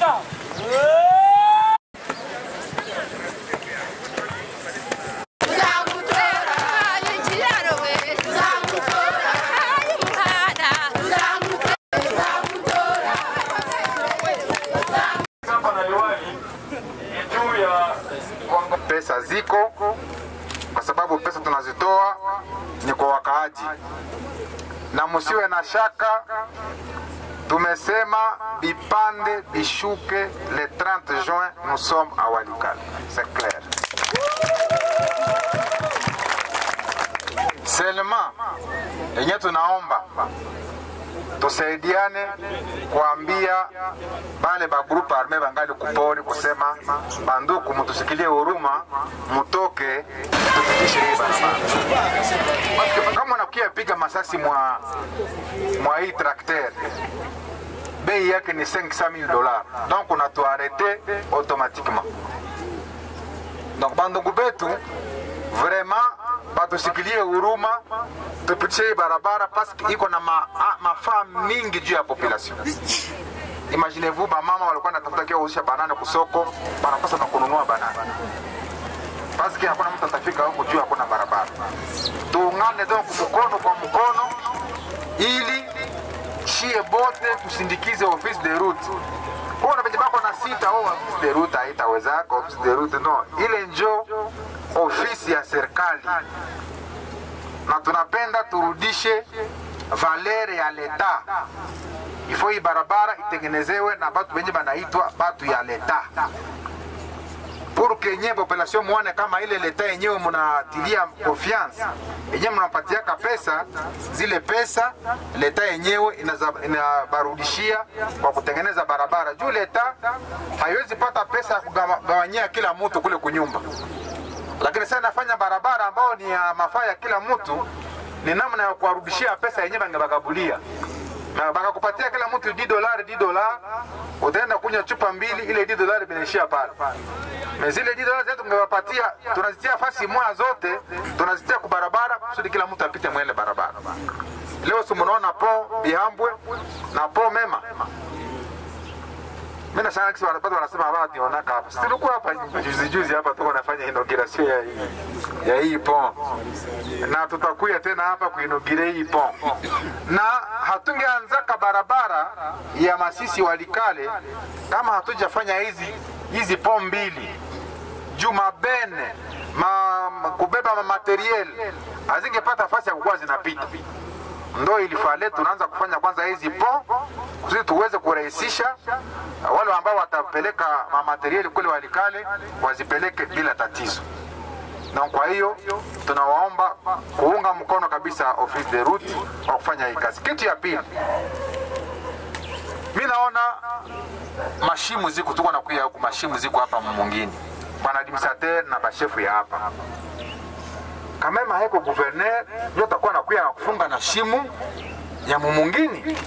Pesa ziko kwa sababu pesa tunazitoa ni kwa wakaaji, na msiwe na shaka, tumesema bipande bishuke le 30 juin, nous sommes à Walikale, c'est clair. Seulement yenye tunaomba tusaidiane kuambia bale ba groupe arme bangali kupori kusema banduku, mutusikilie huruma, mutoke tupitishe hii barabara. Basi kama unakuya piga masasi mwa mwa hii trakter bei yake ni 500000 dollars, donc unatuarete automatiquement. Donc bandugu betu vraiment batusikilie huruma tupitishe hii barabara paske iko na ma, a- mafaa mingi juu ya population. Imaginez-vous bamama walikuwa natafuta kia kuuzisha banana kusoko, banakosa na kununua banana paske hakuna mtu atafika huko juu hakuna barabara. Tuungane donc mkono kwa mkono ili shie bote tusindikize office de route. Kuna venye bako na sita oh, office de route haitawezaka, office de route no, ile njo ofisi ya serikali na tunapenda turudishe valere ya leta. Ifo hii barabara itengenezewe na batu benye banaitwa batu ya leta pour que nye population muone kama ile leta yenyewe munatilia confiance yenyewe mnapatiaka pesa, zile pesa leta yenyewe inaza- inabarudishia kwa kutengeneza barabara. Juu leta haiwezi pata pesa ya kugawanyia kila mtu kule kunyumba lakini sasa nafanya barabara ambao ni ya mafaa ya kila mtu, ni namna ya kuwarudishia pesa yenyewe bangebagabulia na bakakupatia kila mtu 10 dolari 10 dolari, utaenda kunywa chupa mbili, ile 10 dolari binaishia pale. Na zile 10 dolari zetu tungewapatia, tunazitia fasi moja zote, tunazitia kwa barabara kusudi kila mtu apite mwele barabara. Leo si mnaona po Bihambwe na po Mema mimi nashangaa kisi watu wanasema hapa nionaka hapa. Sisi tulikuwa hapa juzi juzi hapa tuko nafanya inauguration ya hii ya hii pont. Na tutakuya tena hapa kuinaugurer hii pont. Na hatungeanzaka barabara ya Masisi Walikale kama hatujafanya hizi hizi pont mbili. Juma Bene ma, ma, kubeba ma materiel hazingepata fasi ya kukuwa zinapita ndo ilifale tunaanza kufanya kwanza hizi pont kusudi tuweze kurahisisha wale ambao watapeleka mamateriali kule Walikale wazipeleke bila tatizo. Na kwa hiyo tunawaomba kuunga mkono kabisa office de route kwa kufanya hii kazi. Kitu ya pili, mi naona mashimu ziko tuko na kuya huku, mashimu ziko hapa mwingine, bwana administrateur na bashefu ya hapa kamema haiko guverner ndio atakuwa nakuya na kufunga na shimu ya mumungini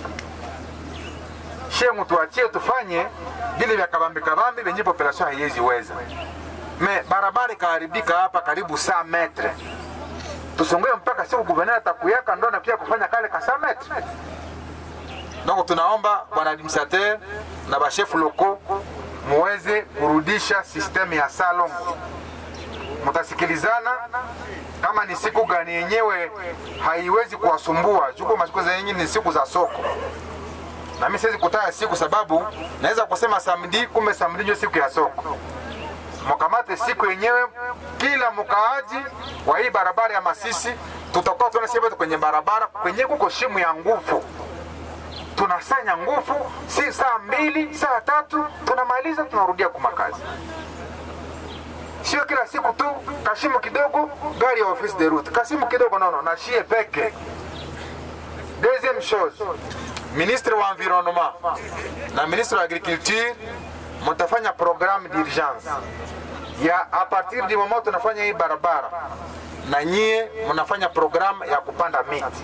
shemu tuachie tufanye vile vya kabambi kabambi venye population haiwezi weza me barabara ikaharibika hapa karibu saa metre tusongoe mpaka siku guverner atakuyaka ndo anakuya kufanya kale ka saa metre donc tunaomba bwana administrateur na bashefu loko muweze kurudisha sisteme ya salongo mtasikilizana kama ni siku gani yenyewe haiwezi kuwasumbua juko masiku za nyingine ni siku za soko na mimi siwezi kutaya siku sababu naweza kusema samedi kumbe samedi ndio siku ya soko mkamate siku yenyewe kila mkaaji wa hii barabara ya Masisi tutakuwa tunasema kwenye barabara kwenye kuko shimu ya nguvu tunasanya nguvu si saa mbili saa tatu tunamaliza tunarudia kumakazi sio kila siku tu kashimu kidogo gari ya office de route kasimu kidogo nono na shie peke deuxième chose ministre wa environnement na ministre wa agriculture mutafanya programme d'urgence ya a partir du moment tunafanya hii barabara na nyie mnafanya programme ya kupanda miti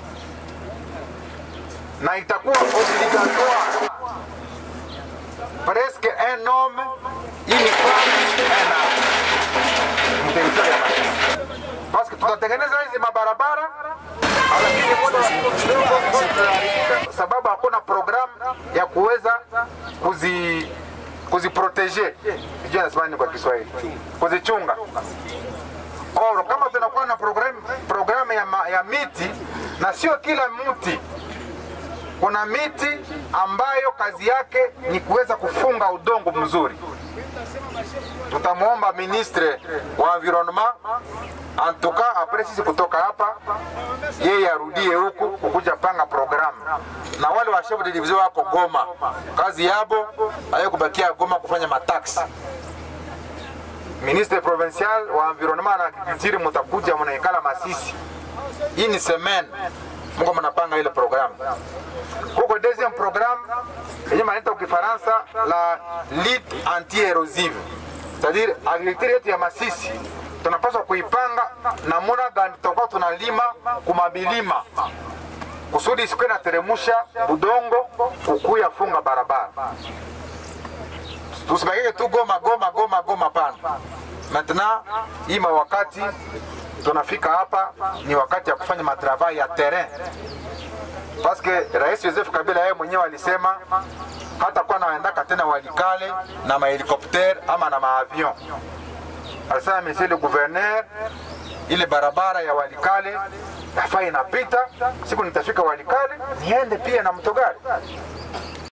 na itakuwa obligatoire presque un homme une femme un arbre territoire ya Masisi. Parce que tutatengeneza hizi mabarabara lakini muda wa kidogo tutaharibika, sababu hakuna programu ya kuweza kuzi kuziprotege, sijui nasema nini kwa Kiswahili, kuzichunga. Oro, kama tunakuwa na program, programu ya, ma, ya miti na sio kila mti kuna miti ambayo kazi yake ni kuweza kufunga udongo mzuri. Tutamwomba ministre wa environnement antuka apres sisi kutoka hapa, yeye arudie huku kukuja panga programu, na wale wa chef de division wako Goma, kazi yabo ayo kubakia Goma kufanya mataksi. Ministre provincial wa environnement na agriculture, mutakuja mnaikala Masisi, hii ni semaine mko mnapanga ile programu huko deuxième programme yenye manaita kwa Kifaransa la lutte anti-érosive, c'est-à-dire agriculture yetu ya Masisi tunapaswa kuipanga namuna gani tutakuwa tunalima kumabilima kusudi isikuwe nateremusha budongo kukuya funga barabara, tusibakike tu Goma Goma Goma Goma, pana maintenant hii mawakati tunafika hapa ni wakati ya kufanya matravai ya terrain paske Rais Joseph Kabila yeye mwenyewe alisema hata kuwa naendaka tena Walikale na mahelikopter ama na maavion. Alisema monsieur le gouverneur, ile barabara ya Walikale nafaa inapita, siku nitafika Walikale niende pia na mtogari